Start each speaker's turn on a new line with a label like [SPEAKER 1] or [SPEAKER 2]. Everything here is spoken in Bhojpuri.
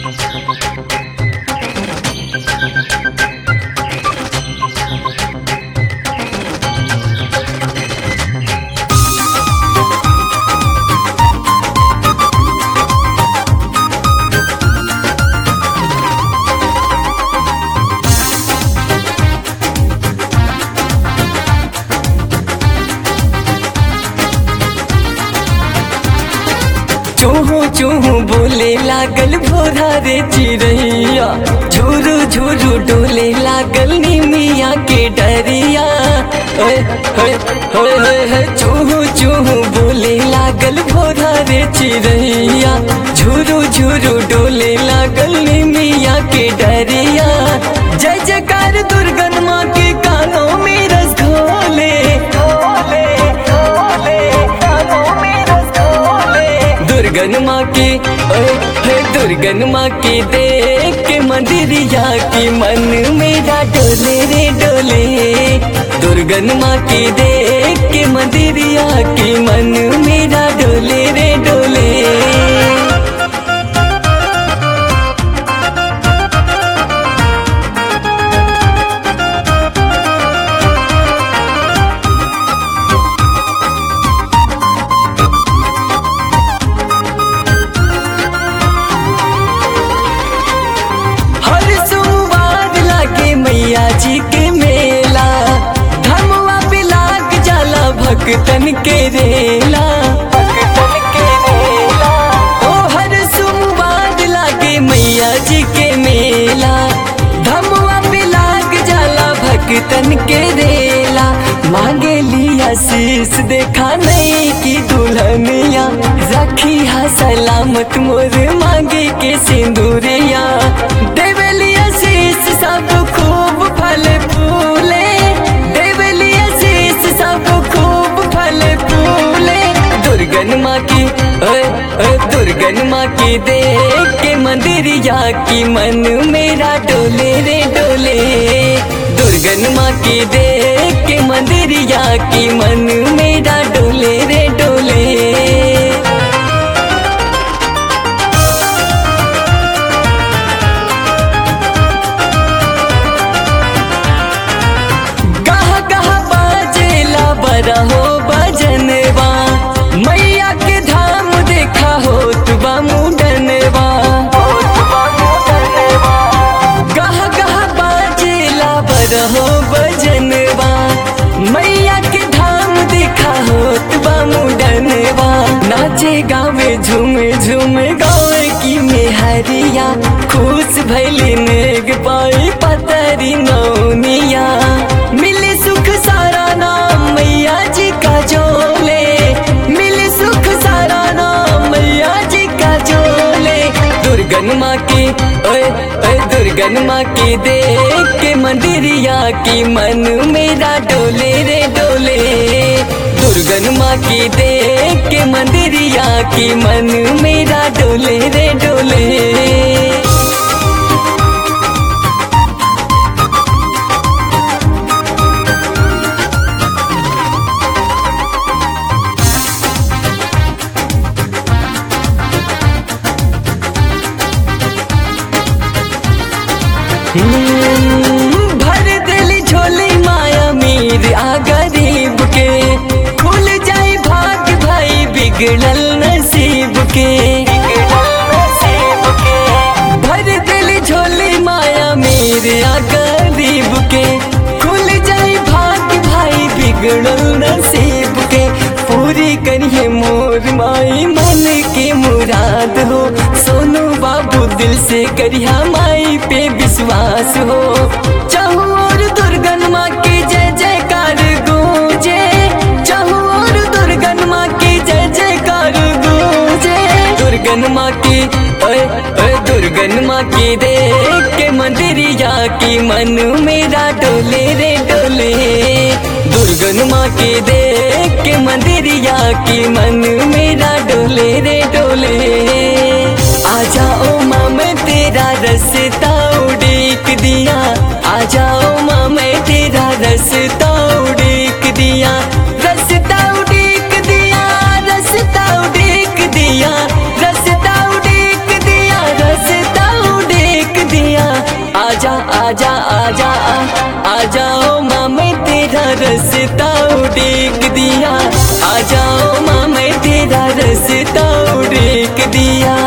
[SPEAKER 1] चूहू चूहू बोले लागल भोरा रे चिड़ैया झुरू झुरू डोले लागल निमिया के डरिया ओए, ओए, ओए, ओए, ओए, चूहू चूहू बोले लागल भोरा रे चिड़ैया झुरू झुरू डोले लागल निमिया के डरिया जय जयकार दुर्गन माँ के कानों में रस घोले घोले घोले कानों में रस घोले दुर्गन माँ की ओए हे दुर्गन माँ की देख के मंदिरिया की मन मेरा डोले रे डोले दुर्गन माँ की देख के मंदिरिया की मन मेरा डोले रे डोले हर सोमवार लागे मैया जी के मेला धमवा पे लाग जाला भक्तन के रेला भक्तन के रेला ओ हर सोमवार लागे मैया जी के मेला धमवा पे लाग जाला भक्तन के रेला मांगे लिया शीश देखा नहीं की दुल्हनिया रखी हा सलामत मोर मांगे के सिंदूरिया देवलिया शीश सब खूब फल फूले देवलिया शीश सब खूब फल फूले दुर्गन माँ की ओए ओए दुर्गन माँ की देख के मंदिरिया की मन मेरा डोले रे डोले दुर्गन माँ की देख के मंदिरिया की मन मेरा डोले रे डोले गह गह बाजेला बरा हो बजनवा मैया के धाम देखा हो तुबा मुडनवा गह गह बाजेला बरा हो बजनवा मैया के धाम देखा हो तुबा मुडनवा नाचे गावे झूमे झूमे गावे की मेहरिया खुश भैली नेग पाई पतरी नौनिया मिले सुख सारा नाम मैया जी का जोले मिले सुख सारा नाम मैया जी का जोले दुर्गन माँ की ओए ओए दुर्गन माँ की देख के मंदिरिया की मन मेरा डोले रे डोले दुर्गन माँ की देख के मंदिरिया की मन मेरा डोले रे डोले हम्म, भर दिली झोली माया मीर आ गरीब के खुल जाई भाग भाई बिगड़ल नसीब के भर दिली झोली माया मीर आ गरीब के खुल जाई भाग भाई बिगड़ल नसीब के पूरी करिए मोर माई मन की मुराद हो सोनू बाबू दिल से करिया माई पे विश्वास हो चाहू और दुर्गन माँ की जय जयकार गूंजे चाहू और दुर्गन माँ की जय जयकार गूंजे दुर्गन माँ की ओए ओए दुर्गन माँ की देख के मंदिरिया की मन मेरा डोले रे डोले दुर्गन माँ की देख के मंदिरिया की मन मेरा डोले रे डोले आ जाओ माँ मैं तेरा रस्ता उड़ीक दिया आ जाओ माँ मैं तेरा रस्ता उड़ीक दिया रस्ता उड़ीक दिया रस्ता उड़ीक दिया रस्ता उड़ीक दिया रस्ता तेरा रस्ता उड़ेक दिया आ जाओ माँ मैं तेरा रस्ता उड़ेक दिया